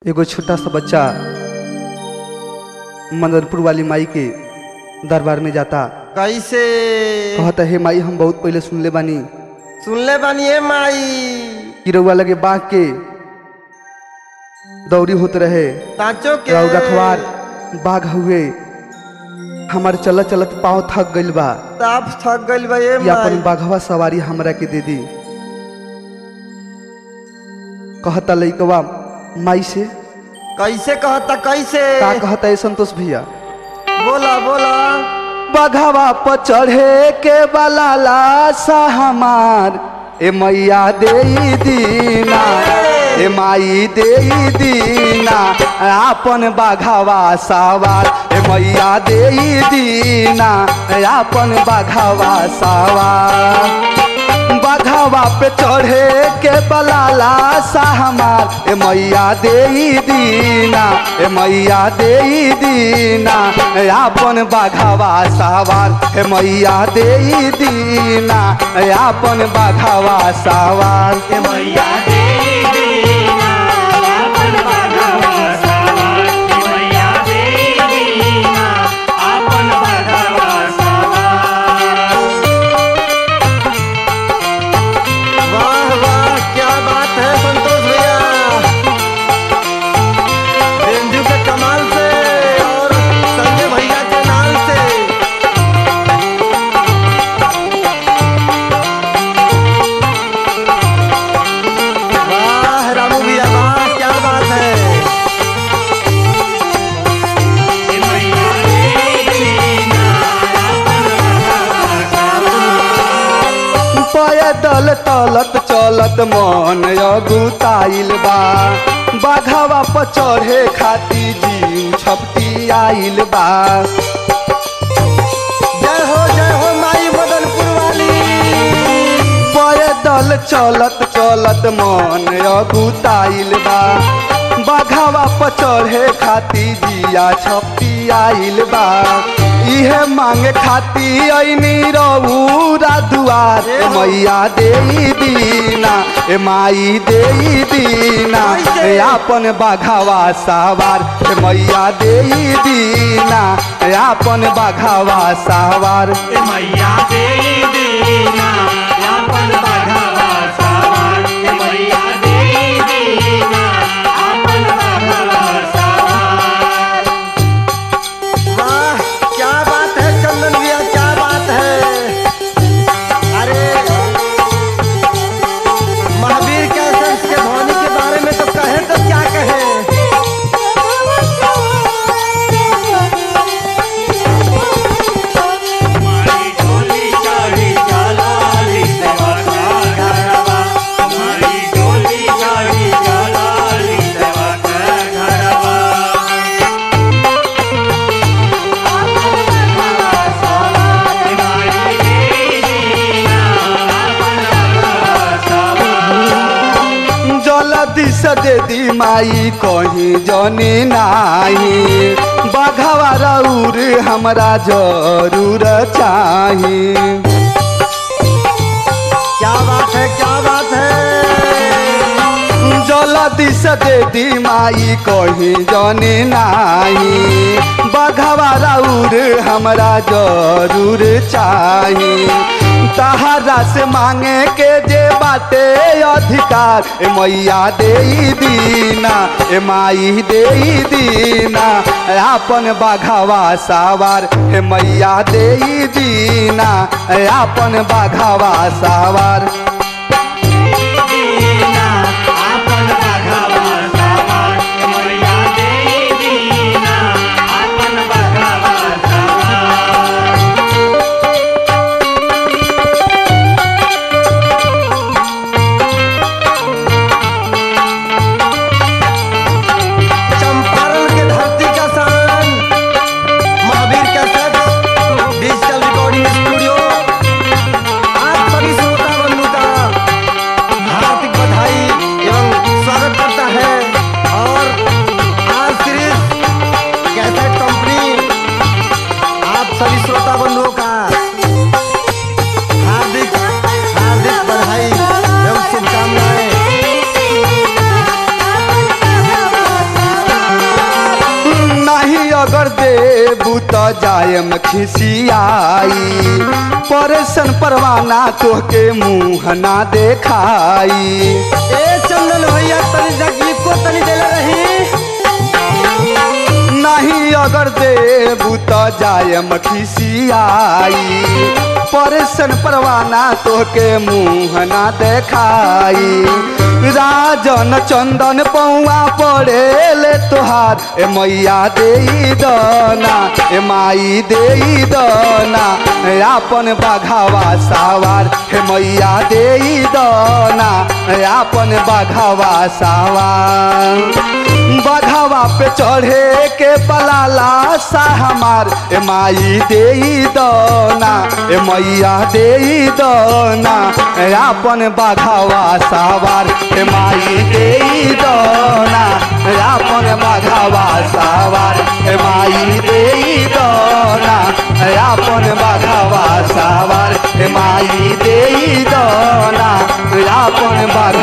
एगो छोटा सा बच्चा मदनपुर वाली माई के दरबार में जाता कैसे कहता हे माई हम बहुत पहले सुनले बानी सुनले बानिए माई कि रउआ लगे बाघ के दौरी होत रहे तांचो के राउ रखवार बाघ हुए हमार चलत चलत पाँव थक गइल बा ताप थक गइल बा ये कि अपन माई बाघवा सवारी हमरा के दे दी कहता लइकवा माई से कैसे कहता कैसे का कहता है संतोष भैया बोला बोला बघवा पर चढ़े के बलाला सा हमार ए मैया दे दीना ए माई दे दीना आपन बाघवा सावार ए मैया दे दीना आपन बाघवा सावार बघवा पे चढ़े के बलाला सा हमार ए मैया दे दीना ए मैया दे दीना ए आपन बघवा सावार ए मैया दे दीना ए आपन बघवा सावार ए मैया मैया दे दीना आपन बघवा सवार मैया दे दीना आपन बघवा सवार वाह वाह क्या बात है संतोष भैया बेंजू के कमाल से और संजय भैया के नाल से वाह रामू भैया वाह क्या बात है मैया दे दीना आपन बघवा सवार पैदल तलत चलत मन अगुताइल बा बाघवा पर चढ़े खाती जीव छपटी आइल बा जय हो जय हो माई मदनपुर वाली पैदल चलत चलत मन अगुताइल बा बाघवा पर चढ़े खाती जिया छपटी आइल बा इहे मांगे खाती ऐनी रउरा दुआर ए मैया दे दीना ए माई दे दीना ए आपन बाघवा सावार ए मैया दे दीना ए आपन बाघवा सावार मैया दे दीना आपन बघवा सवार मैया दे दीना आपन बघवा सवार वाह क्या बात है चंदन भैया क्या बात है अरे महावीर के संस के ध्वनि के बारे में तो कहे तो क्या कहे मारी डोली चढ़ी चलाली देवा का घरवा मारी डोली चढ़ी चलाली देवा का घरवा मारी दीना आपन बघवा सवार जल्दी से दे दी माई कहीं जनी नाही बाघवा रउर हमरा जरूर चाही क्या बात है क्या बात है जल्दी से दे दी माई कहीं जनी नाही बाघवा रउर हमरा जरूर चाही तहरा से मांगे के जे बाटे अधिकार ए मैया दे दीना ए माई दे दीना आपन बाघवा सावार ए मैया दे दीना आपन बाघवा सावार दीना आपन बघवा सवार मैया दे दीना आपन बघवा सवार चंपारण के धरती का शान Mahavir cassettes digital recording studio आप सभी श्रोता बंधु का अगर देबू त जायम खिसियाई परेशन परवाना तोहके मुँह ना देखाई ए चंदन भैया तनी तकलीफ को तनी देले रही नहीं अगर देबू त जायम खिसियाई परेशन परवाना तोहके मुँह ना देखाई राजन चंदन पौआ पड़ेले तोहार ए मैया देई दना ए माई देई दना आपन बाघावा सावार हे मैया देई दना आपन बाघावा सावार बघावा पे चढ़े के पलाला सा हमार ए माई देई दना ए मैया देई दना ए आपन बघावा सावार ए माई देई दना ए आपन बघावा सावार ए माई देई दना ए आपन बघावा सावार ए माई देई दना ए आपन बघावा